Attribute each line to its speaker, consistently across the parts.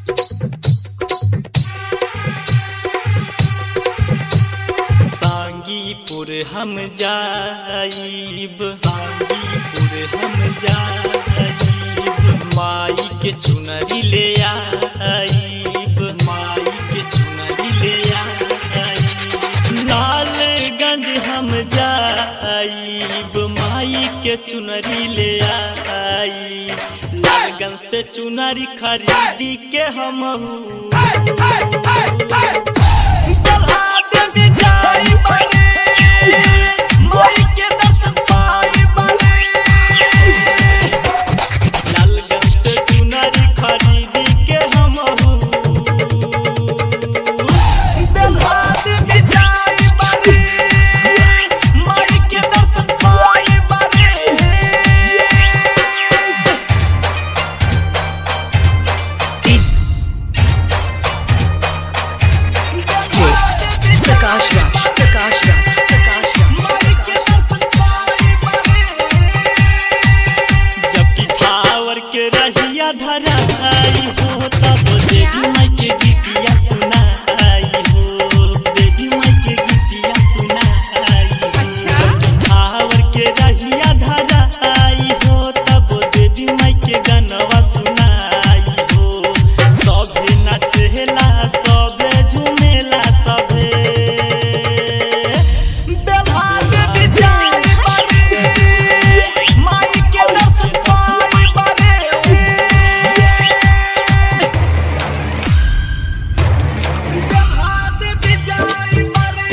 Speaker 1: सांगीपुर हम जाइब सांगीपुर हम जाइब माई के चुनरी ले आइब माई के चुनरी ले आइब लालगंज हम जाइब माई के चुनरी ले आइब लालगंज से चुनरी खरीदी के हम
Speaker 2: प्रकाश राज प्रकाश राज प्रकाश
Speaker 1: जबकि ठावर के रहिया धराई हो तब देवी माई के गीतिया सुनाई हो देवी माई के गीतिया सुनाई हो जबकि ठावर के रहिया धराई हो तब देवी माई के गनवा सुनाई हो सभे नचेला सभे झूमेला सभे बेला देवी जाई बारे माई के दर्शन पाई बारे बेला देवी जाई बारे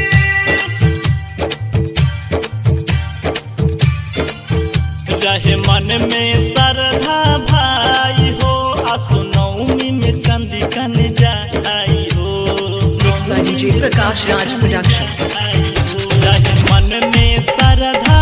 Speaker 1: रहे मन में श्रद्धा भाई हो आसु नवमी में चंदिकन जाई हो
Speaker 2: Mixed by DJ Prakash Raj Production.
Speaker 1: रहे मन में श्रद्धा